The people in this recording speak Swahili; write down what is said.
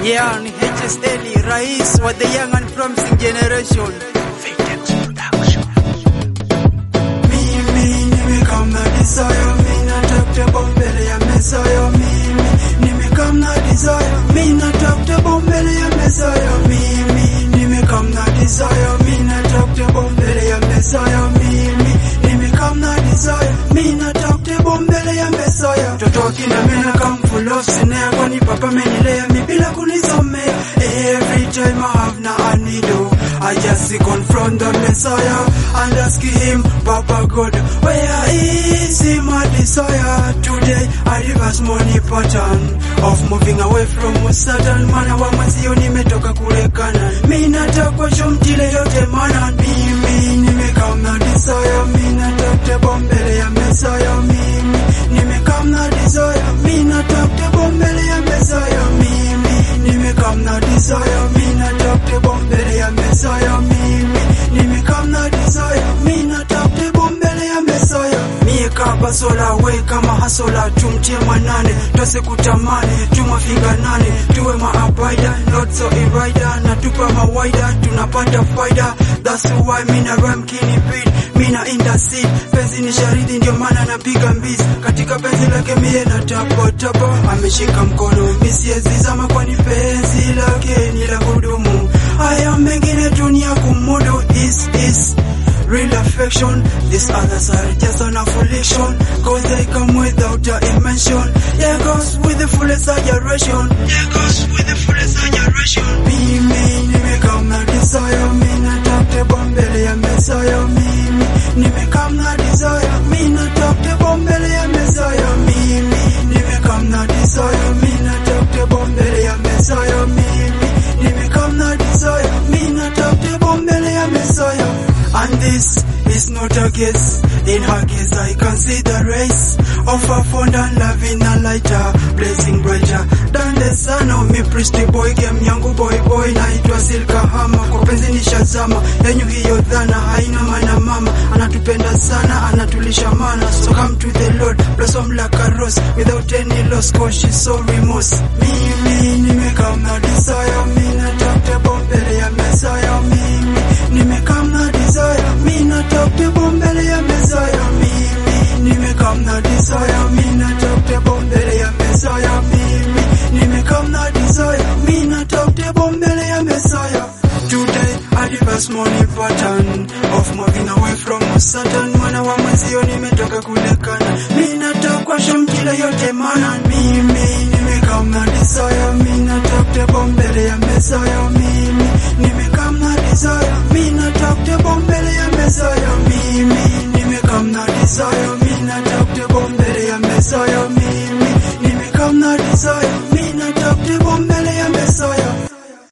Yeah, ni HSL, rais wa the young and promising generation. Mimi nimekam na desire, mimi natafuta bombele ya Messiah. Mimi nimekam na desire, mimi natafuta bombele ya Messiah. Mimi nimekam na desire, mimi natafuta bombele ya Messiah. Mimi nimekam na desire, mimi natafuta bombele ya Messiah. Mtoto wa kina mena kam full of sinea, kwani papa amenilea mi bila kunisomea. Every time I have na anido, I just confront the Messiah and ask him, Papa God, where is my desire? Today I reverse money pattern of moving away from Satan. Mana wa mwenzio nimetoka kule Kana, mi nataka shomtile yote mana mimi nimekam na desire, mi nataka bombele ya Messiah. Mimi nimekam na desire, mi nataka bombele ya Messiah. Mimi nimekam na desire, mi nataka bombele ya Messiah. Mimi nimekam na desire, mi nataka bombele ya Messiah. Mie kaba sola we kama hasola tumtie manane twase kutamani tumafinga nane tuwe maabaida not so iraida na tupa mawaida tunapata faida that's why mina rhyme kini beat mina intercede penzi ni sharidi ndio maana napiga mbizi katika penzi lake mie na tapa tapa ameshika mkono misiezizama kwani penzi lake ni la kudumu haya mengine dunia kumudu is is real affection. These others are just an affiliation. Cause they come without a dimension. Yeah, goes with the full exaggeration. Yeah, goes with the full exaggeration. Mimi nimekam na desire, mimi nataka bombele ya Messiah. Mimi nimekam na desire, mimi nataka bombele ya Messiah. Mimi nimekam na desire, mimi nataka bombele ya Messiah. Mimi nimekam na desire, mimi nataka bombele ya Messiah. And this is not a guess. In her case, I can see the race of a fond and loving a lighter, blazing brighter than the sun of me. Pretty boy, game yangu boy boy, naitwa Silka Hama. Kwa penzi nishazama, yenyu hiyo dhana haina maana. Mama anatupenda sana, anatulisha mana. So come to the Lord, blossom like a rose without any loss, cause she's so remorse. Mimi nimekam na desire, mimi nataka bombele ya Messiah. Mimi nimekam na desire, mimi nataka bombele ya Messiah. Mimi nimekam na desire, mimi nataka bombele ya Messiah. Mimi nimekam na desire, mimi nataka bombele ya Messiah. Today I reverse money pattern of moving away from Satan. Mwana wa mwenzio nimetoka kulekana, mimi nataka shomkila yote mana. Mimi nimekam na desire, mimi nataka bombele ya Messiah. Mimi nimekam na desire, mimi nataka bombele ya Messiah. Mimi nimekam na desire, mimi nataka bombele ya Messiah. Mimi nimekam na desire, mimi nataka bombele